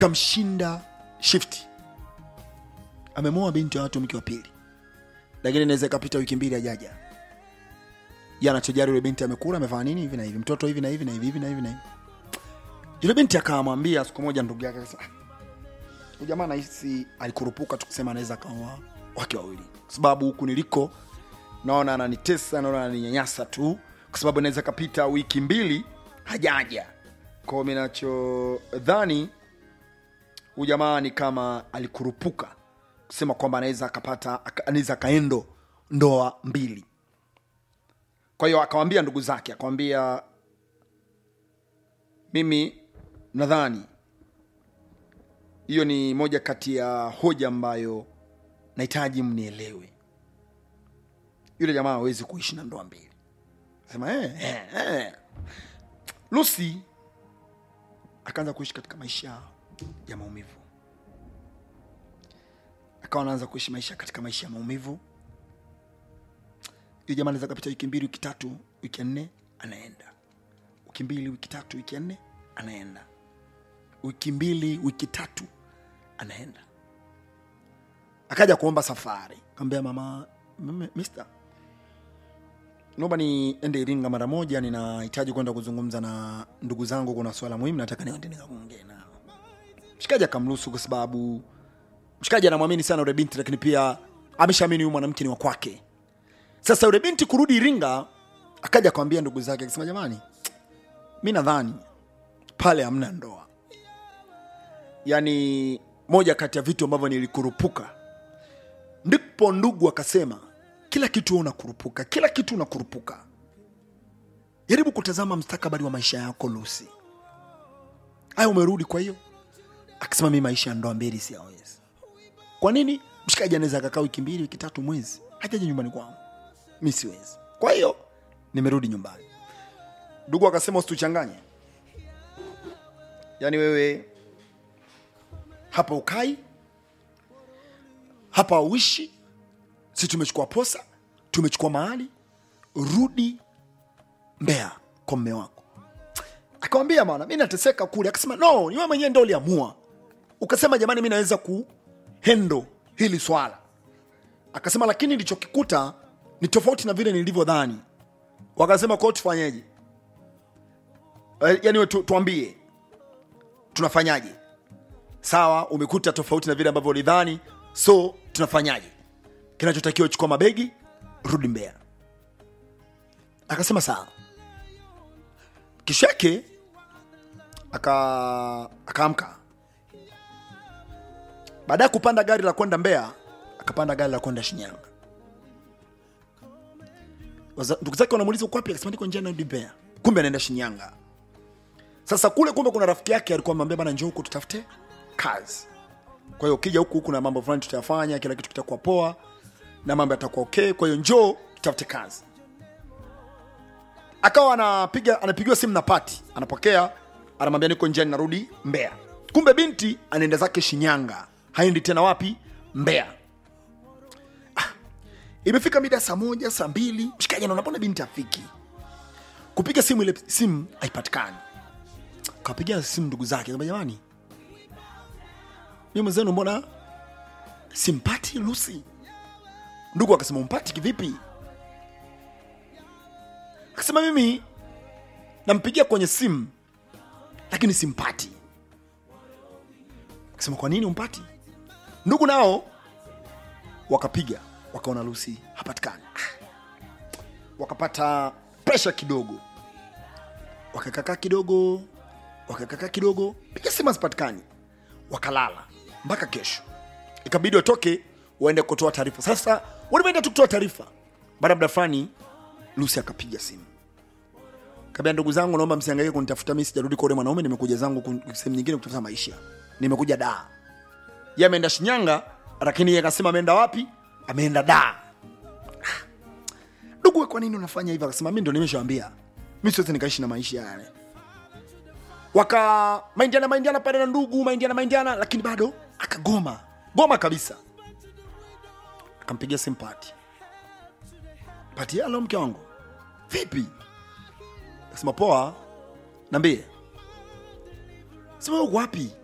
kamshinda shifti amemoa binti wa watu mke wa pili lakini inaweza ikapita wiki mbili ajaja ye anachojari yule binti amekula amefanya nini hivi na hivi mtoto hivi na hivi na hivi hivi na hivi na hivi yule binti akamwambia siku moja ndugu yake akasema "Ah, huyu jamaa nahisi alikurupuka tukisema anaweza akaoa wake wawili kwa sababu huku niliko naona ananitesa naona ananinyanyasa tu kwa sababu inaweza kapita wiki mbili hajaja kwao minachodhani huyu jamaa ni kama alikurupuka kusema kwamba anaweza akapata aka- anaweza akaendo ndoa mbili kwa hiyo akawambia ndugu zake akawambia mimi nadhani hiyo ni moja kati ya hoja ambayo nahitaji mnielewe yule jamaa hawezi kuishi na ndoa mbili sema eh, eh, eh. lucy akaanza kuishi katika maisha ya maumivu akawa anaanza kuishi maisha katika maisha ya maumivu hiyo jamaa anaweza kapita wiki mbili wiki tatu wiki ya nne anaenda wiki mbili wiki tatu wiki ya nne anaenda wiki mbili wiki tatu anaenda akaja kuomba safari kaambia mama "Mama, mister naomba niende iringa mara moja ninahitaji kwenda kuzungumza na ndugu zangu kuna swala muhimu nataka niende nikaongee nao mshikaji akamruhusu kwa sababu mshikaji anamwamini sana yule binti lakini pia ameshaamini huyu mwanamke ni wa kwake sasa yule binti kurudi iringa akaja akamwambia ndugu zake akisema jamani mi nadhani pale hamna ndoa yaani moja kati ya vitu ambavyo nilikurupuka ndipo ndugu akasema kila kitu wewe unakurupuka kila kitu unakurupuka jaribu kutazama mstakabali wa maisha yako lusi haya umerudi kwa hiyo akasema mi maisha ya ndoa mbili siyawezi kwa nini mshikaji anaweza akakaa wiki mbili wiki tatu mwezi hajaja nyumbani kwangu mi siwezi kwa hiyo nimerudi nyumbani ndugu akasema usituchanganye yaani wewe hapa ukai hapa uishi si tumechukua posa tumechukua mahali rudi mbea kwa mme wako akamwambia bana mi nateseka kule akasema no ni wewe mwenyewe ndo uliamua ukasema jamani mi naweza kuhendo hili swala akasema lakini nilichokikuta ni tofauti na vile nilivyodhani wakasema kwao tufanyeje Eh, yaani we tu, tuambie tunafanyaje sawa umekuta tofauti na vile ambavyo ulidhani so tunafanyaje kinachotakiwa chukua mabegi rudi mbea akasema sawa kesho yake aka akaamka baada ya kupanda gari la kwenda mbea akapanda gari la kwenda shinyanga Waza- ndugu zake wanamuuliza uko wapi akasema niko njia narudi mbea kumbe anaenda shinyanga sasa kule kumbe kuna rafiki yake alikuwa amwambia bana njoo huku tutafute kazi kwa hiyo ukija huku kuna mambo fulani tutayafanya kila kitu kitakuwa poa na mambo yatakuwa okay kwa hiyo njoo tutafute kazi akawa anapiga anapigiwa simu na pati anapokea anamwambia niko njiani narudi mbea kumbe binti anaenda zake shinyanga haendi tena wapi mbea ah, imefika mida saa moja saa mbili mshikaji anaona mbona binti afiki kupiga simu ile simu haipatikani kapigia simu ndugu zake kama jamani mi mwenzenu mbona simpati lusi ndugu akasema umpati kivipi akasema mimi nampigia kwenye simu lakini simpati akasema kwa nini umpati ndugu nao wakapiga wakaona lusi hapatikani Ah. wakapata presha kidogo wakakakaa kidogo wakakakaa kidogo piga simu hazipatikani wakalala mpaka kesho ikabidi watoke waende kutoa taarifa sasa walivyoenda tu kutoa taarifa baada ya muda fulani lusi akapiga simu kabia ndugu zangu naomba msiangaike kunitafuta mi sijarudi kwa ule mwanaume nimekuja zangu kun- sehemu nyingine kutafuta maisha nimekuja daa ye ameenda shinyanga lakini ye akasema ameenda wapi ameenda daa Ah. ndugu we kwa nini unafanya hivyo akasema mi ndo nimeshawambia mi siwezi nikaishi na maisha yale waka maindiana maindiana pale na ndugu maindiana maindiana lakini bado akagoma goma kabisa akampigia simu pati pati halo mke wangu vipi akasema poa nambie sema uko wapi